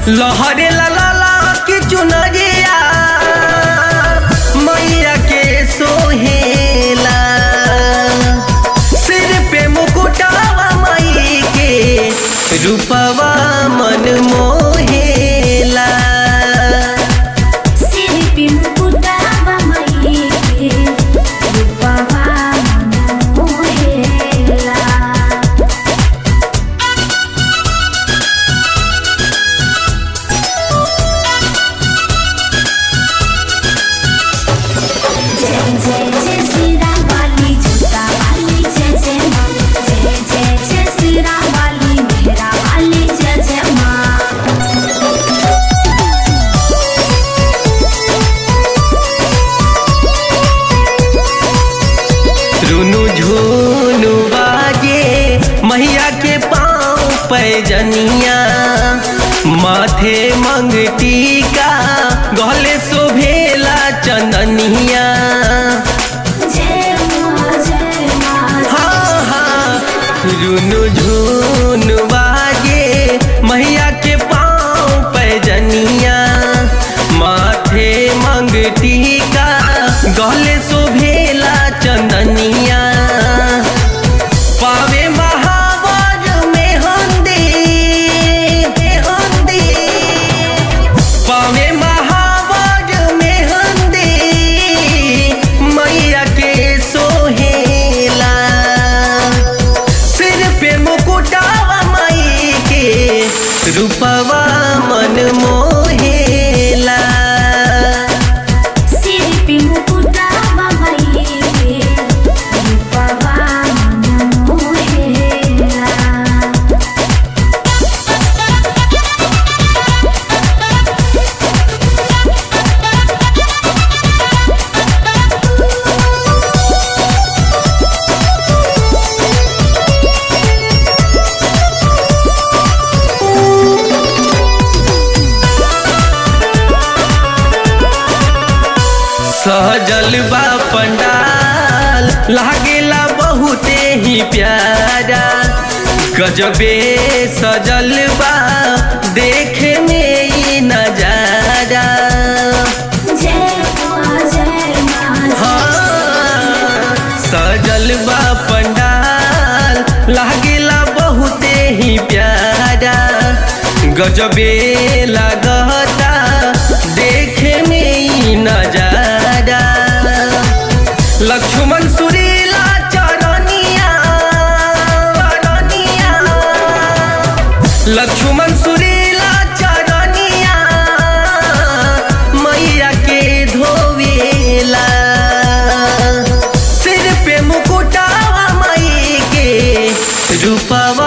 लहरे ला ला ला की चुनरिया मैया के सोहेला सिर पे मुकुटावा माई के रूपवा मन मोहेला सिर पे मुकुटावा माई के रूपवा मन मोहेला जय जय जय श्री राम वाली जूता वाली जय जय माँ जय जय जय श्री राम वाली मेहरा वाली जय जय माँ रुनु झुनु बाजे मैया के पाँव पैजनिया माथे मंगटी का गले शोभेला चंदनिया जय माँ जय माँ हाँ हाँ रुनु झुनु बाजे मैया के पाँव पैजनिया माथे मंगटी का गले शोभेला चंदनिया पावे महावर में हंदी हंदी पावे महावर में हंदी मैया के सोहेला सिर पे मुकुटावा माई के रूपवा मन मोहेला सिर पे मुकुटावा माई के रूपवा मन मोहेला सजल बा पंडाल लागेला बहुते ही प्यारा गजबे सजल बा देखे में ई नजारा जय माँ जय माँ हाँ, सजल बा पंडाल लागेला बहुते ही प्यारा गजबे लगता देखे में ई नजारा लक्ष्मण सुरीला चरनिया चरनिया लक्ष्मण सुरीला चरनिया मैया के धोवेला सिर पे मुकुटावा माई के रूपवा